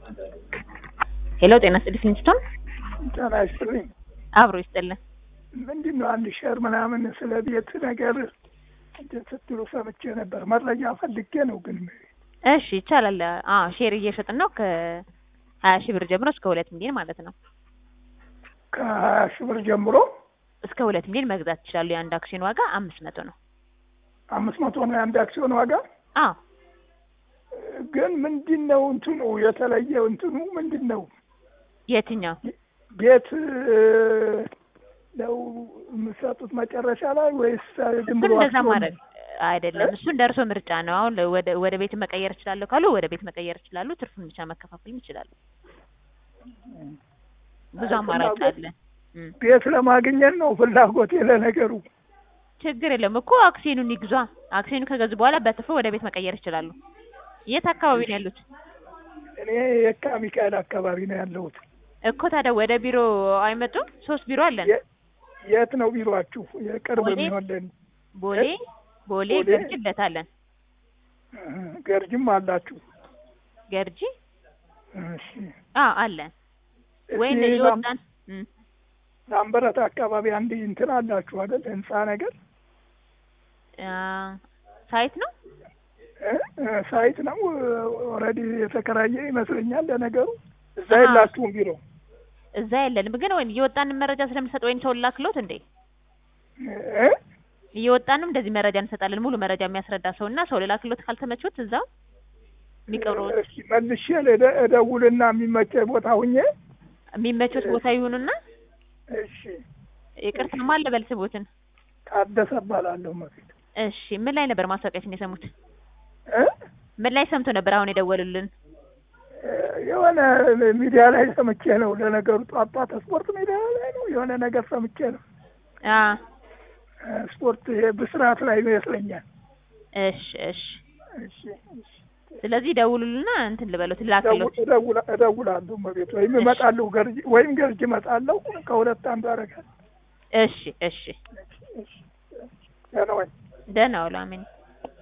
ሄሎ ጤና ይስጥልኝ ፊንስቶን ጤና ይስጥልኝ። አብሮ ይስጥልን። ምንድን ነው አንድ ሸር ምናምን ስለ ቤት ነገር እንትን ስትሉ ሰምቼ ነበር። መረጃ ፈልጌ ነው ግን እሺ ይቻላል። አዎ ሼር እየሸጥን ነው ከሀያ ሺህ ብር ጀምሮ እስከ ሁለት ሚሊዮን ማለት ነው። ከሀያ ሺህ ብር ጀምሮ እስከ ሁለት ሚሊዮን መግዛት ይችላሉ። የአንድ አክሲዮን ዋጋ አምስት መቶ ነው። አምስት መቶ ነው የአንድ አክሲዮን ዋጋ። አዎ ግን ምንድን ነው እንትኑ የተለየ እንትኑ ምንድን ነው? የትኛው ቤት ነው የምትሰጡት መጨረሻ ላይ ወይስ ዝም ብሎ እንደዛ አክሲዮን? ማድረግ አይደለም። እሱ እንደ እርሶ ምርጫ ነው። አሁን ወደ ወደ ቤት መቀየር እችላለሁ ካሉ ወደ ቤት መቀየር ይችላሉ። ትርፉን ብቻ መከፋፈልም ይችላሉ። ብዙ አማራጭ አለ። እም። ቤት ለማግኘት ነው ፍላጎቴ። ለነገሩ ችግር የለም እኮ አክሲዮኑን ይግዟ። አክሲዮኑ ከገዙ በኋላ በትርፉ ወደ ቤት መቀየር ይችላሉ። የት አካባቢ ነው ያሉት? እኔ የካ ሚካኤል አካባቢ ነው ያለሁት። እኮ ታዲያ ወደ ቢሮ አይመጡም? ሶስት ቢሮ አለን። የ- የት ነው ቢሮአችሁ? የቅርብ ቦሌ? የሚሆንልን ቦሌ ቦሌ ቦሌ? ገርጂ ለታለን ገርጅም አላችሁ? ገርጂ እሺ። አ አለን ወይም እዚህ ላም- የወጣን እም። ላምበረት አካባቢ አንድ እንትን አላችሁ አይደል? ህንጻ ነገር አ ሳይት ነው እ? እ፣ ሳይት ነው ኦልሬዲ የተከራየ ይመስለኛል። ለነገሩ እዛ አሃ። የላችሁም ቢሮ? እዛ የለንም ግን ወይም እየወጣንን መረጃ ስለምንሰጥ ወይም ሰው ላክሎት እንዴ እ? እየወጣንም እንደዚህ መረጃ እንሰጣለን። ሙሉ መረጃ የሚያስረዳ ሰው እና ሰው ልላክሎት ካልተመቾት እዛው የሚቀብረው እስኪ መልሼ ልደ- እደውልና የሚመቸ ቦታ ሁኜ የሚመቾት ቦታ ይሁኑና እሺ። ይቅርታ ማን ልበል ስቦትን? ታደሰ እባላለሁ መፊት እሺ ምን ላይ ነበር ማስታወቂያችን የሰሙት? እ? ምን ላይ ሰምቶ ነበር አሁን የደወሉልን? የሆነ ሚዲያ ላይ ሰምቼ ነው። ለነገሩ ጧት ጧት ስፖርት ሚዲያ ላይ ነው የሆነ ነገር ሰምቼ ነው። አ ስፖርት ይሄ ብስራት ላይ ይመስለኛል። እሺ እሺ እሺ፣ እሺ። ስለዚህ ደውሉልና እንትን ልበሉት ላክሎት። እደውል- እደውላ- እደውላለሁ መቤት ወይም እመጣለሁ ገርጂ ወይም ገርጂ እመጣለሁ። ከሁለት አንዱ አደርጋለሁ። እሺ እሺ እሺ፣ እሺ። ደህና ወይ? ደህና ዋሉ። አሜን።